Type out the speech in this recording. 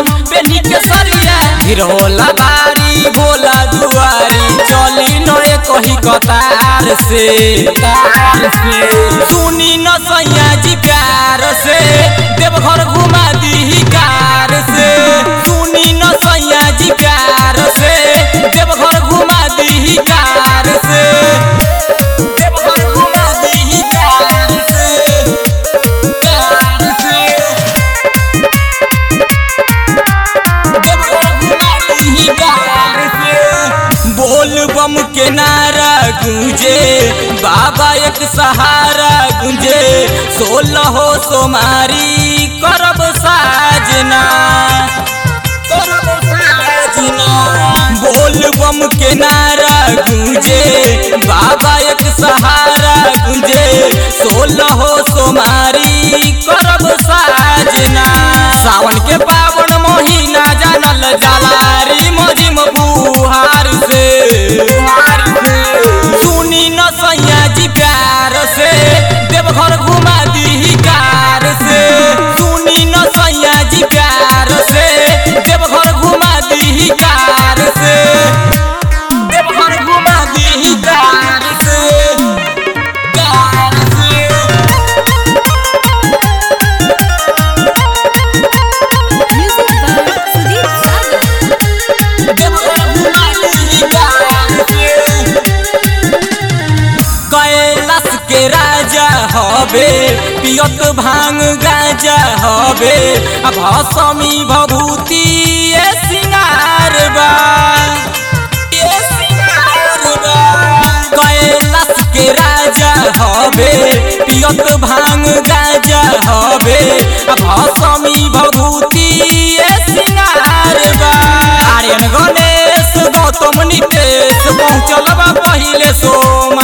पेनी के सरिया गिरोला बारी भोला दुआरी चली नए कही कतार से तार से सुनी न सैया जी प्यार से देवघर घुमा दी कार से सुनी न सैया जी प्यार से देवघर घुमा दी कार से देवघर घुमा दी कार से कार से बोल बम के नारा गूंजे बाबा एक सहारा गूंजे सोलह हो सोमारी करब साजना करब साजना बोल बम के नारा गूंजे बाबा एक सहारा गूंजे सोलह हो सोमारी करब साजना सावन के पावन महीना जानल जलारी मजिम बुहार से सुनी न सैया जी प्यार से देवघर घुमा दी कार से सुनी न सैया जी प्यार से देवघर घुमा दी कार से देवघर घुमा दी कार से कार से Music by Sudeep Sagar. Kailash के राजा हबे पियत भांग गाजा हबे आ भसमी भभूति ए सिंगार बा ए सिंगार बा कैलाश के राजा हबे पियत भांग गाजा हबे आ भसमी भभूति ए सिंगार बा आर्यन गणेश गौतम नितेश पहुँचल बा पहिले सोम